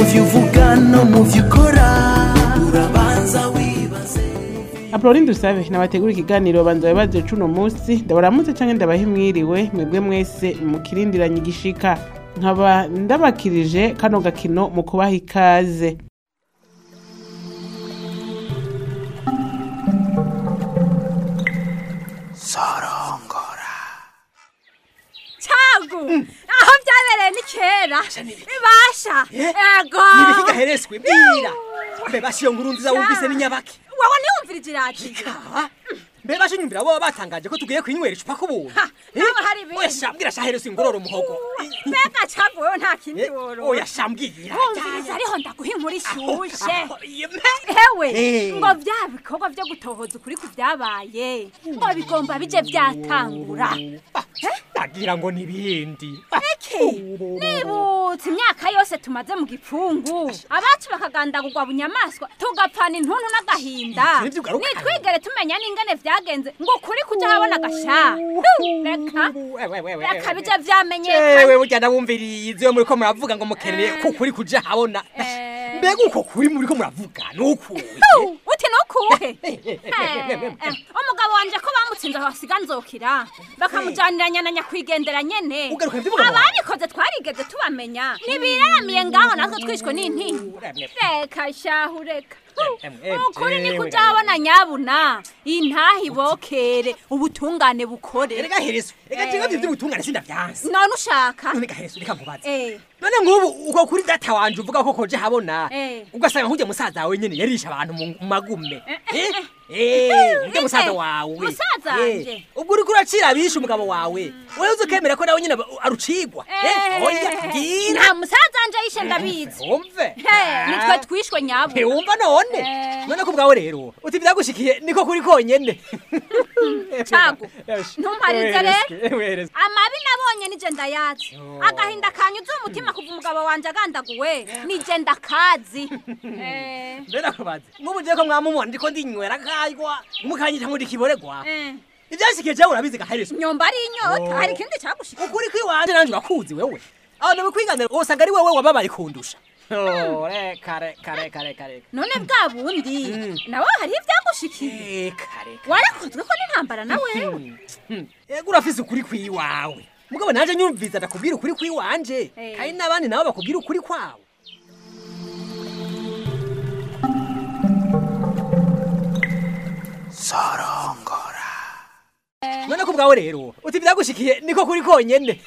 byo uvuga no mu byo ukora urabanza wibaze Apolline Dusabe nabategura ikiganiro banza bibaze cuno munsi ndabaramutse canke ndabaha imwiriwe mwebwe mwese mukirindiranye igishika nkaba ndabakirije kano gakino mu kubaha ikaze cagu aho byabereye ni kera ibasha ego nibiki gaherezwe mbwira mbebasha iyo nkuru nziza wumvise ni nyabaki wowe ntiwumvira iradiyo Ah, mbebasha unyumvira boba batangaje ko tugiye kwinywera icupa k'ubuntu Ha, haba hari ibindi. oya shambwira shaherezwe ingororo umuhogo mbega cagu wowe nta kindi Eh, woro oya shambwira wumviriza ariho ndaguha inkuru ishushe Ah, ah, yeme. hewe Eh. ngo bya bikorwa byo gutohoza ukuri ku byabaye ngo bigomba bije byatangura Ah, ndagira ngo nibindi iki nibutse imyaka yose tumaze mu gipfungu abacu bakagandagurwa bunyamaswa tugapfana intuntu n'agahinda Ivyo ugaruka. nitwigere tumenya n'ingene vyagenze ngo ukuri kuja habona agasha reka reka bije vyamenyekana ewe burya ndabumviriye iyo muriko muravuga ngo mukeneye ko kuri kuja habona Eh. mbega uko kuri muriko muravuga nukuye Hu, uti nukuhe umugabo wanje ko bamutsinze aho hasiga nzokira bakamujaniranya na nyakwigendera nyene Ugaruka ivy'umugabo wawe. ababikoze twarigeze tubamenya ntibiraramiye ngaho natwe twishwe n'intinyi reka shahu reka Hu, Em, em, ukuri ni jewe, kuja habona nyabuna intaha ibokere ubutungane bukore erega herezo ega jewe ivyo by'ubutungane sindavyanse none ushaka none gaherezo reka nkubaze Eh, none nk'ubu uko kuri data wanje uvuga ko koje habona Eh. ugasanga nk'ujya musaza wawe nyene yarisha abantu mu mu magume eh, Eh? eh. Eh, ujya Inde? musaza wawe Musaza Eh, wanje? ubwo uriko uracira abishe umugabo wawe wewe uzi ukemera ko nawe nyene arucigwa eh, oya bwira nta musaza wanje yishe ndabizi wumve He, nitwe twishwe nyabuna ntiwumva none Eh. none ko ubwawe rero uti byagushikiye niko kuri konyene cagu ntumparize rero rero amabi nabonye nije ndayazi agahinda kanyuze umutima kuva umugabo wanje agandaguwe nije ndakazi Eh, mbera kubaze nk'ubu je ko mwamumubona ndiko ndinywera kaywa mukanyita ngo ndikiboregwa eh. ivyashikiye jewe urabizi gaherezo nyomba ari inyota hari ikindi cagushika ukuri kwiwanje nanje urakuzi wewe abantu bikwiganira wosanga ari wewe wababaye kundusha Oh, reka reka reka reka reka none bwa bundi nawe hariho ivyagushikiye reka reka warakozwe ko n'intambara na wewe ego urafise ukuri kwiwawe mugabo nanje nyumviza ndakubwira ukuri kwiwanje Eh. kandi n'abandi nabo bakubwira ukuri kwabo none ko ubwawe rero uti byagushikiye niko kuri konyene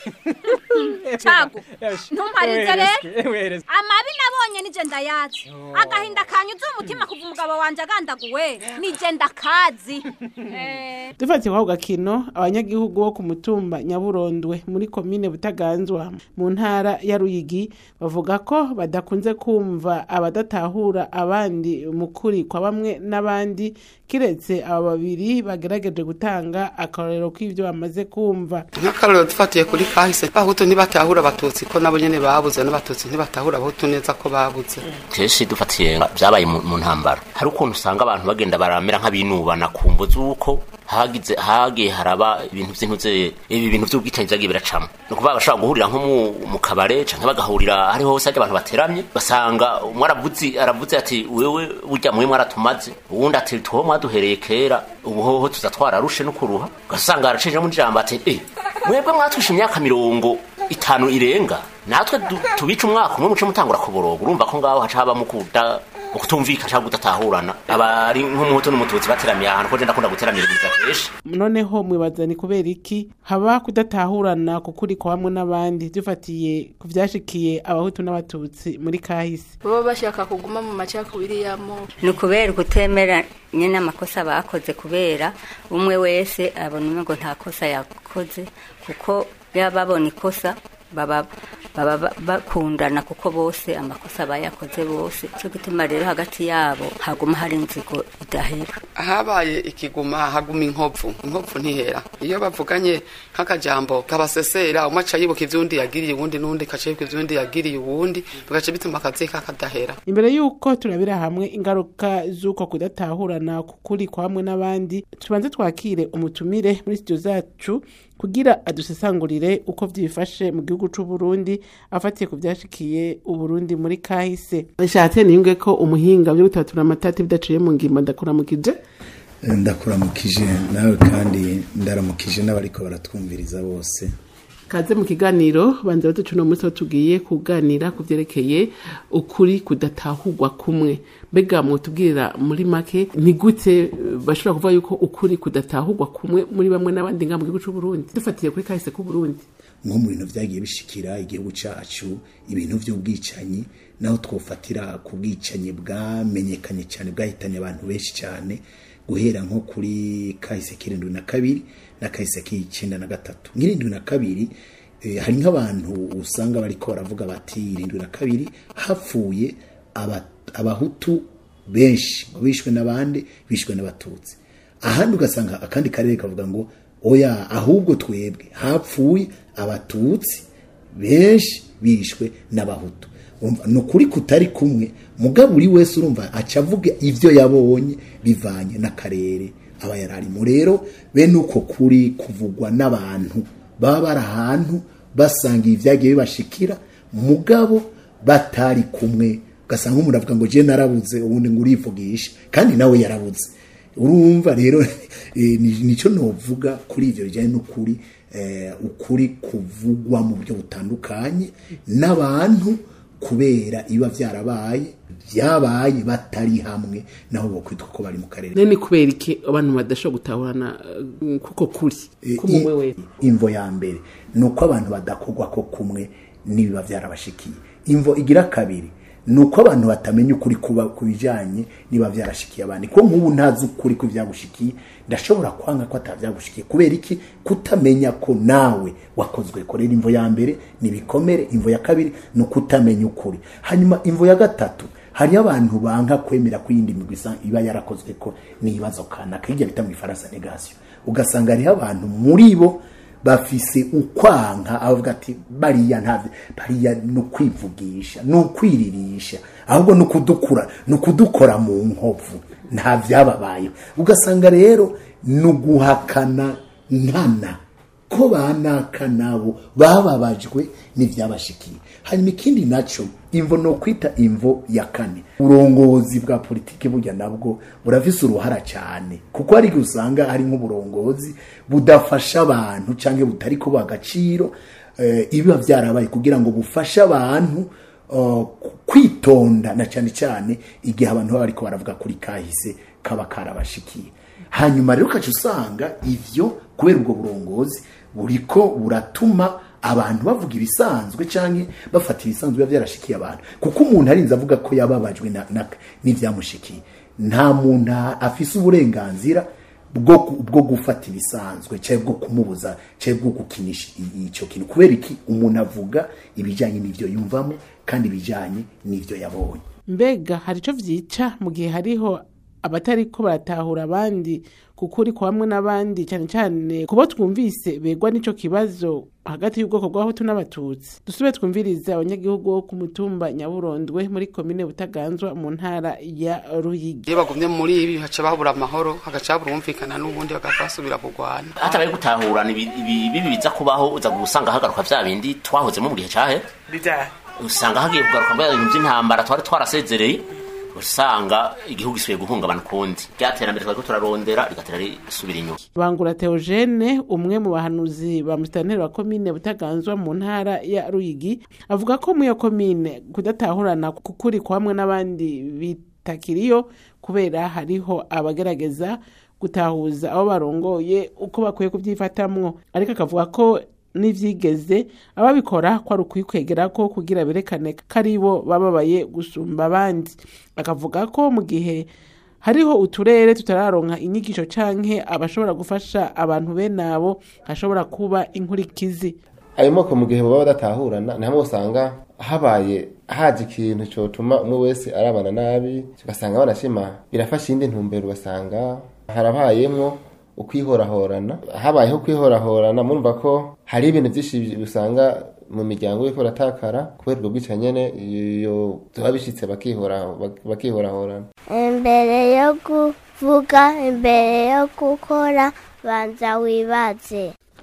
cagu ntumparize rero rero amabi nabonye nije ndayazi agahinda kanyuze umutima kuva umugabo wanje agandaguwe nije ndakazi Eh, dufatiye kwako gakino abanyagihugu bo ku mutumba nyaburondwe muri komine butaganzwa mu ntara ya ruyigi bavuga ko badakunze kumva abadatahura abandi mu kuri kwa bamwe n'abandi kiretse aba babiri bagerageje gutanga akarorero k'ivyo bamaze kumva nk'akarorero dufatiye kuri kahise abahutu ntibatahura abatutsi ko nabo nyene babuze n'abatutsi ntibatahura abahutu neza ko babuze kenshi dufatiye nga- byabaye mu mu ntambara hari ukuntu usanga abantu bagenda baramera nk'abinubana ku mvo z'uko hagize hagiye haraba ibintu by'intuze ibi bintu by'ubwicanyi byagiye biracamo ni ukuvuga bashobora guhurira nko mu, mu kabare canke bagahurira hariho hose hajya abantu bateramye basanga umwe aravuze aravuze ati wewe burya mwe mwaratumaze uwundi ati tuho mwaduhereye kera ubu hoho tuza twararushe no kuruha ugasanga aracije mu ijambo ati eh mwebwe mwatwishe imyaka mirongo itanu irenga natwe du- tubica umwaka umwe muce mutangura kuboroga urumva ko ngaho haca habamo kuda ukutumvikana cyangwa kudatahurana aba ari nk'umuhutu n'umututsi bateramiye ahantu ko je ndakunda guteramiriza kenshi noneho mwibaza ni kubera iki haba kudatahurana ku kuri kwa bamwe n'abandi dufatiye ku vyashikiye abahutu n'abatutsi muri kahise baba bashaka kuguma mu macakubiri yamo ni ukubera ukutemera nyine amakosa bakoze kubera umwe wese abona umwe ngo nta kosa yakoze kuko yaba babona ikosa baba baba ba- bakundana kuko bose amakosa bayakoze bose cyo gituma rero hagati yabo haguma hari inzigo idahera habaye ikiguma haguma inkovu inkovu ntihera iyo bavuganye nk'akajambo kabasesera umwe aca yibuka ivy'undi yagiriye uwundi n'undi kaca yibuka ivy'undi yagiriye uwundi bigaca bituma akazi kakadahera imbere y'uko turabira hamwe ingaruka z'uko kudatahurana ku kuri kwa bamwe n'abandi tubanze twakire umutumire muri studio zacu kugira adusesangurire uko vyifashe mu gihugu c'u Burundi afatiye ku vyashikiye uburundi muri kahise nshatse niyunge ko umuhinga vyo gutatura amatati bidaciye mu ngimba ndakuramukije ndakuramukije nawe kandi ndaramukije n'abariko baratwumviriza bose kaze mu kiganiro banza baducu no munsi tugiye kuganira ku vyerekeye ukuri kudatahurwa kumwe mbega mwotubwirira muri make ni gute bashobora kuvuga yuko ukuri kudatahurwa kumwe muri bamwe n'abandi nga mu gihugu c'u Burundi dufatiye kuri kahise k'u Burundi nko mu bintu vyagiye bishikira igihugu cacu ibintu vy'ubwicanyi naho twofatira ku bwicanyi bwamenyekanye cyane bwahitanye abantu benshi cyane guhera nko kuri kahise k'irindwi na kabiri na kahise k'icenda na gatatu nk'irindwi na kabiri eh, hari nk'abantu usanga bariko baravuga bati irindwi na kabiri hapfuye aba- abahutu benshi ngo bishwe n'abandi bishwe n'abatutsi ahandi ugasanga akandi karere kavuga ngo oya ahubwo twebwe hapfuye abatutsi benshi bishwe n'abahutu Urumva, ni ukuri kutari kumwe mugabo buri wese urumva aca avuga ivyo yabonye bivanye n'akarere aba yararimo rero bene uko kuri kuvugwa n'abantu baba bari ahantu basanga ibyagiye bibashikira mugabo batari kumwe ugasanga umuntu avuga ngo je narabuze ubundi ngo urivugisha kandi nawe yarabuze urumva rero eh, ni- nico novuga kuri ivyo bijyanye n'ukuri eh, ukuri kuvugwa mu buryo butandukanye n'abantu kubera iba vyarabaye vyabaye batari hamwe naho bokwitwa ko bari mu karere none kubera iki abantu badashobora gutahurana eh, kuko kuri kumwe wese imvo ya mbere ni uko abantu badakorwa ko kumwe n'ibiba byarabashikiye imvo igira kabiri ni uko abantu batamenya ukuri kuba ku bijyanye niba byarashikiye abandi ko nk'ubu ntazi ukuri ku byagushikiye ndashobora kwanga ko atabyagushikiye kubera iki kutamenya ko nawe wakozwe ko rero imvo ya mbere ni ibikomere imvo ya kabiri ni ukutamenya ukuri hanyuma imvo ya gatatu hariyo abantu banka kwemera ko iyindi migwi isa- iba yarakozwe ko n'ibibazo kanaka hirya bita mu ifaransa negasiyo ugasanga hariho abantu muri bo bafise ukwanka avuga ati bariya nta bariya ni ukwivugisha ni ukwiririsha ahubwo ni ukudukura ni ukudukora mu nkovu nta byababayeho ugasanga rero ni uguhakana nkana ko banaka nabo bababajwe n'ibyabashikiye hanyuma ikindi nacyo imvo ni ukwita imvo ya kane uburongozi bwa politiki burya nabwo burafise uruhara cyane kuko hari igihe usanga hari nk'uburongozi budafasha abantu cyangwa butari kubaha agaciro eh, ibiba byarabaye kugira ngo bufashe abantu uh, kwitonda na cyane cyane igihe abantu baba bariko baravuga kuri kahise kaba karabashikiye hanyuma rero ukaca usanga ivyo kubera ubwo burongozi buriko buratuma abantu bavuga ibisanzwe canke bafata ibisanzwe biba byarashikiye abantu kuko umuntu arinze avuga ko yababajwe na- na- n'ivyamushikiye nta muntu afise uburenganzira bwo bwo gufata ibisanzwe cyangwa bwo kumubuza cyangwa bwo gukinisha i- icyo kintu kubera iki umuntu avuga ibijyanye n'ibyo yumvamo kandi ibijyanye n'ibyo yabonye mbega hari ico vyica mu gihe hariho abatariko baratahura abandi kuko uri hamwe n'abandi cyane cyane kubo twumvise begwa n'ico kibazo hagati y'ubwoko bw'abahutu n'abatutsi dusube twumvirize abanyagihugu bo ku mutumba nyaburondwe muri komine butaganzwa mu ntara ya ruyigi iyo bagumye muri ibi haca babura amahoro hagaca habura umvikana n'ubundi bagaca basubira kurwana hatabaye gutahurana ibi ibi- bibi biza kubaho uza gusanga hagaruka vya bindi twahozemo mu gihe cahe usanga hagiye kugaruka mbere ibintu by'intambara twari twarasezereye usanga igihugu gisubiye guhungabana ukundi ryaterambere twariko turarondera rigatera risubira inyuma bangura theogene umwe mu bahanuzi ba musitanteri wa komine butaganzwa mu ntara ya ruyigi avuga ko mu iyo komine kudatahurana kukuri kwa hamwe n'abandi bitakiriyo kubera hariho abagerageza gutahuza abo barongoye uko bakwiye kubyifatamwo ariko akavuga ko n'ivyigeze ababikora ko ari ukwikwegera ko kugira berekane ko ari bo bababaye gusumba abandi akavuga ko mu gihe hariho uturere tutararonka inyigisho canke abashobora gufasha abantu bene abo hashobora kuba inkurikizi ayo moko mu gihe baba badatahurana ni hamwe usanga habaye haje ikintu cyotuma umwe wese arabana nabi ugasanga banashima birafasha indi ntumbero ugasanga harabayemwo ukwihorahorana habayeho kwihorahorana murumva ko hari ibintu byinshi usanga mu miryango y'uko baratakara kubera ubwo bwica nyene iyo tuba bishitse bakihora bakihorahorana imbere yo kuvuga imbere yo gukora banza wibaze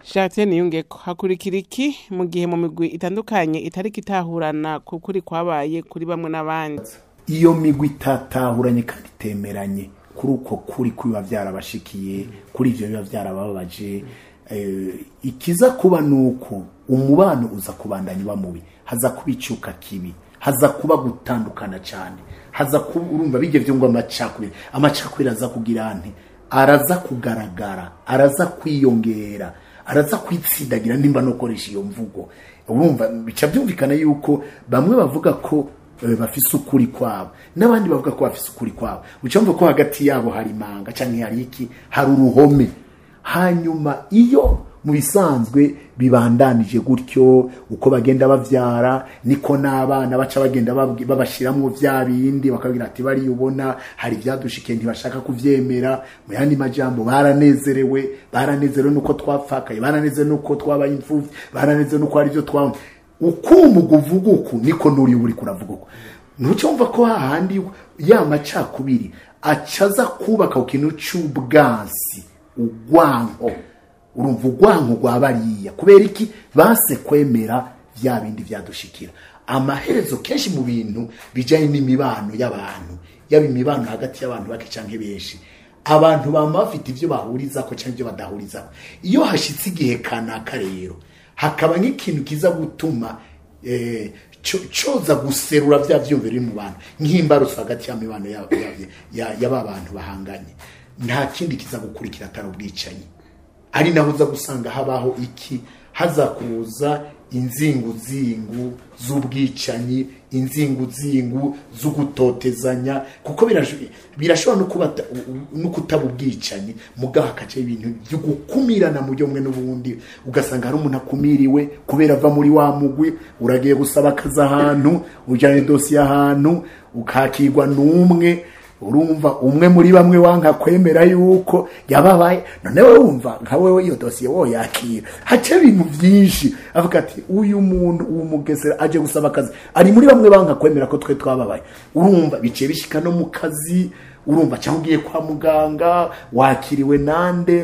Jacques Niyungeko hakurikira iki mu gihe mu migwi itandukanye itariko itahurana ku kuri kwabaye kuri bamwe n'abandi iyo migwi itatahuranye kandi itemeranye kuri uko kuri kubiba byarabashikiye kuri ibyo biba byarababaje eh, ikiza kuba nuko umubano uza kubandanya uba mubi haza kuba icyuka kibi haza kuba gutandukana cyane haza kuba urumva bijye byo ngo amacakubiri amacakubiri aza kugira nte araza kugaragara araza kwiyongera araza kwitsindagira nimba no gukoresha iyo mvugo urumva bica byumvikana yuko bamwe bavuga ko eh, bafise ukuri kwabo n'abandi bavuga ko bafise ukuri kwabo ucamva ko hagati yabo hari imanga cyangwa hari iki hari uruhome hanyuma iyo mu bisanzwe bibandanije gutyo uko bagenda bavyara niko n'abana baca bagenda babwi- babashiramwo vya bindi bakabwira ati bariya ubona hari ivyadushikiye ntibashaka kuvyemera mu yandi majambo baranezerewe baranezerewe nuko twapfakaye baranezerewe nuko twabaye imfuvyi baranezerewe nuko hari ivyo twabona uko umuga uvuga uku niko n'uri uri kuravuga uku ntucumva ko hahandi ya macakubiri acaza kubaka ku kintu c'ubwansi ugwanko urumva ugwanko rwa bariya kubera iki base kwemera vya bindi vyadushikira amaherezo kenshi mu bintu bijanye n'imibano y'abantu yaba imibano hagati y'abantu bake canke benshi abantu bama bafite ivyo bahurizako canke ivyo badahurizako iyo hashitse igihe kanaka rero hakaba nk'ikintu kiza gutuma eh, co- coza guserura vya vyumviro biri mu bantu nk'imbarutso hagati y'amibano ya- ya- ya- y'aba bantu bahanganye nta kindi kiza gukurikira atari ubwicanyi ari naho uza gusanga habaho iki haza kuza inzinguzingu z'ubwicanyi inzinguzingu z'ugutotezanya kuko birasho- birashobora no kuba ta- u- u- no kutaba ubwicanyi mugaho hakacaho ibintu byo gukumirana mu buryo bumwe n'ubundi ugasanga hari umuntu akumiriwe kubera ava muri wa mugwi uragiye gusaba akazi ahantu ujyanye dosiye ahantu ukakirwa n'umwe urumva umwe muri bamwe wanka kwemera yuko yababaye none wowe wumva nka wewe iyo dosiye wo yakira hace ibintu byinshi avuga ati uyu muntu uwo mugesera aje gusaba akazi ari muri bamwe banka kwemera ko twe twababaye urumva biciye bishika no mu kazi urumva cyangwa ugiye kwa muganga wakiriwe nande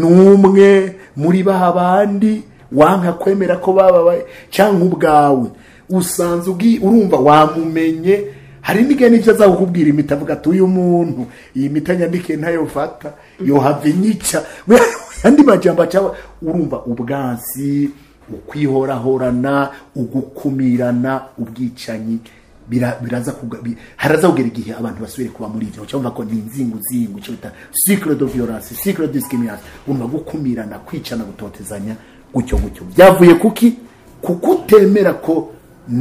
n'umwe muri ba bandi wanka kwemera ko bababaye cyangwa ubwawe usanze ugi urumva wamumenye hari n'igihe n'ibyo aza kukubwira imiti avuga ati uyu muntu iyi miti anyandikiye ntayo fata yohava inyica andi majambo acaho urumva ubwansi ukwihorahorana ugukumirana ubwicanyi bira- biraza kuga- bi- haraza kugera igihe abantu basubire kuba muri ivyo cyumva ko ni inzinguzingu icyo bita cycle de violence cycle de discrimination urumva gukumirana kwicana gutotezanya gutyo gutyo byavuye kuki kuko utemera ko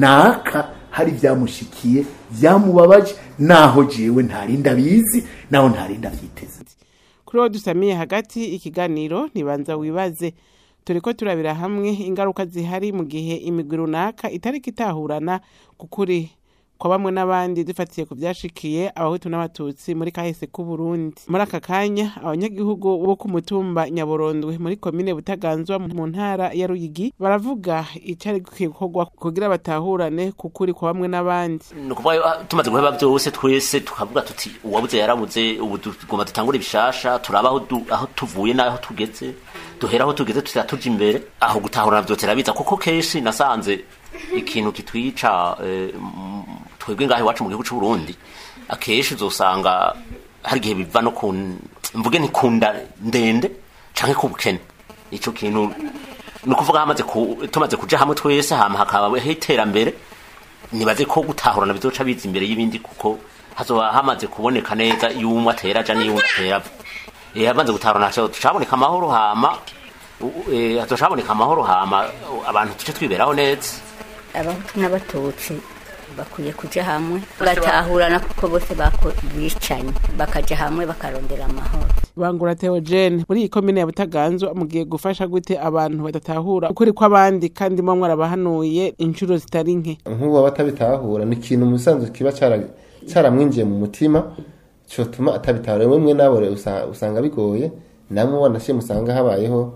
naka hari byamushikiye byamubabaje naho jewe ntarinda bizi naho ntarinda vyiteze kuri uwo dusamiye hagati ikiganiro ntibanza wibaze turi ko turabira hamwe ingaruka zihari mu gihe imigwi runaka itariko itahurana ku kuri kwa bamwe n'abandi dufatiye ku byashikiye abahutu n'abatutsi muri kahise k'u Burundi muri aka kanya abanyagihugu bo ku mutumba nyaburondwe muri komine butaganzwa mu ntara ya ruyigi baravuga icari gikwiye gukorwa kugira batahurane ku kuri kwa bamwe n'abandi ni ukuvuga ah, tumaze guheba byose twese tukavuga tuti uwabuze yarabuze ubu tugomba dutangure ibishasha turaba aho du- aho tuvuye n'aho tugeze duhera aho tugeze tutira tuja imbere aho gutahurana byose rabiza kuko kenshi nasanze ikintu kitwica eh, m- twebwe ngaho iwacu mu gihugu c'u Burundi akenshi uzosanga hari igihe biva no ku mvuge ni kunda ndende canke ku bukene ico kintu ni ukuvuga hamaze ku- tumaze kuja hamwe twese hama hakabaho iterambere nibaze ko gutahurana bizoca biza imbere y'ibindi kuko hazoba hamaze kuboneka neza iyo umwe atera aja n'iyo undi atera ava Eh, hamaze gutahurana haca- tucaboneka amahoro hama u- eh, hazoca haboneka amahoro hama u- abantu tuce twiberaho neza abahutu n'abatutsi bakwiye kuja hamwe bagatahurana kuko bose bako- bicanye bakaja hamwe bakarondera amahoro bangura Theogene muri iyi komine ya Butaganzwa mugiye gufasha gute abantu badatahura ukuri kw'abandi kandi mwa mwarabahanuye inshuro zitari nke nk'ubu batabitahura ni ikintu mu bisanzwe kiba cara- caramwinjiye mu mutima cyotuma atabitahura rimwe mwe nabo rero usa- usanga bigoye namwe wanashimye usanga habayeho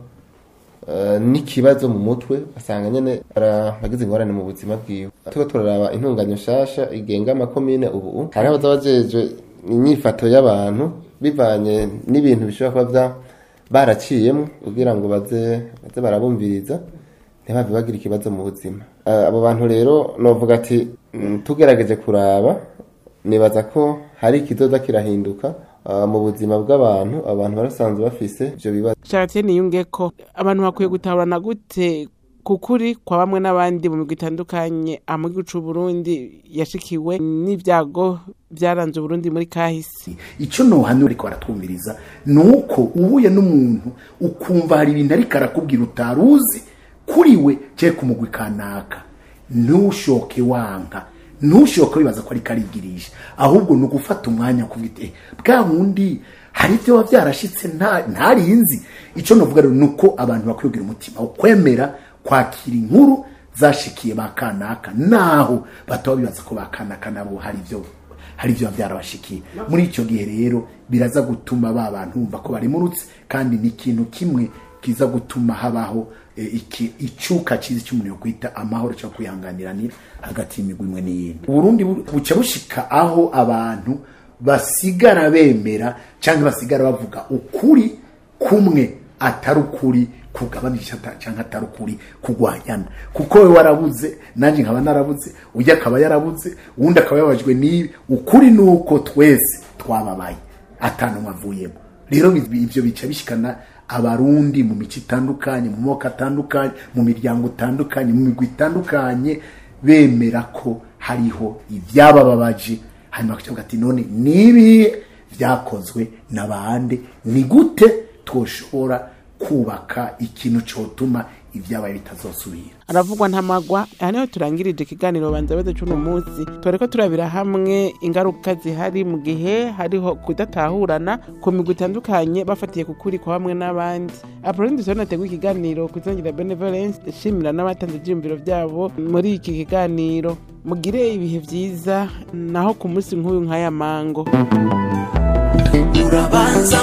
eh, n'ikibazo mu mutwe asanga nyene aragize ingorane mu buzima bwiwe turiko turaraba intunganyo nshasha igenga amakomine ubu hari abaza bajejwe inyifato y'abantu bivanye n'ibintu bishobora kuba vya baraciyemo kugira ngo baze baze barabumviriza ntibave bagira ikibazo mu buzima Eh, abo bantu rero novuga ati mm, tugerageje kuraba nibaza ko hari ikizoza kirahinduka ah, mu buzima bw'abantu abantu barasanzwe bafise ivyo bibazo Charlotte niyunge ko abantu bakwiye gutahurana gute kukuri kwa bamwe n'abandi mu migwi itandukanye mu gihugu c'u Burundi yashikiwe n'ibyago byaranze Burundi muri kahise icyo nohano ariko baratwumviriza ni uko uhuye n'umuntu ukumva hari ibintu ariko arakubwira utari uzi kuri we cyangwa ku mugwi kanaka ntushoke wanka ntushoke wibaza ko ariko arigirisha ahubwo ni ugufata umwanya kuvuga eh, bwa wundi hari ibyo biba byarashitse nta- ntarinzi icyo navuga rero ni uko abantu bakwiye kugira umutima wo kwemera kwakira inkuru zashikiye ba kanaka naho bataba bibaza ko ba kanaka nabo hari ibyo hari ibyo biba byarabashikiye muri icyo gihe rero biraza gutuma ba bantu bumva ko barimurutse kandi ni ikintu kimwe kiza gutuma habaho eh, iki- icuka cyiza cy'umuntu yo kwita amahoro cyo kwihanganiranira hagati y'imigwi imwe n'iyindi uburundi bu- buca bushika aho abantu basigara bemera cyangwa basigara bavuga ukuri kumwe atari ukuri kugabanisha ata- cyangwa atari ukuri kugwanyana kuko we warabuze nanjye nkaba narabuze ujya akaba yarabuze uwundi akaba yababajwe n'ibi ukuri ni uko twese twababaye atanumwe avuyemo rero bi- ibyo bica bishikana abarundi mu mico itandukanye mu moko atandukanye mu miryango itandukanye mu migwi itandukanye bemera ko hariho ibyabababaje hanyuma bakavuga ati none nibihe byakozwe n'abandi ni gute twoshobora kubaka ikintu cyotuma ibyabaye bitazosubira aravugwa ntamagwa aha niho turangirije ikiganiro banza beze cy'uno munsi tore ko turabira hamwe ingaruka zihari mu gihe hariho kudatahurana ku migwi itandukanye bafatiye ku kuri kwa bamwe n'abandi apoloni dusabona nateguye ikiganiro ku izangira benevolence ishimira n'abatanze ibyiyumviro byabo muri iki kiganiro mugire ibihe byiza naho ku munsi nk'uyu nk'aya mango urabanza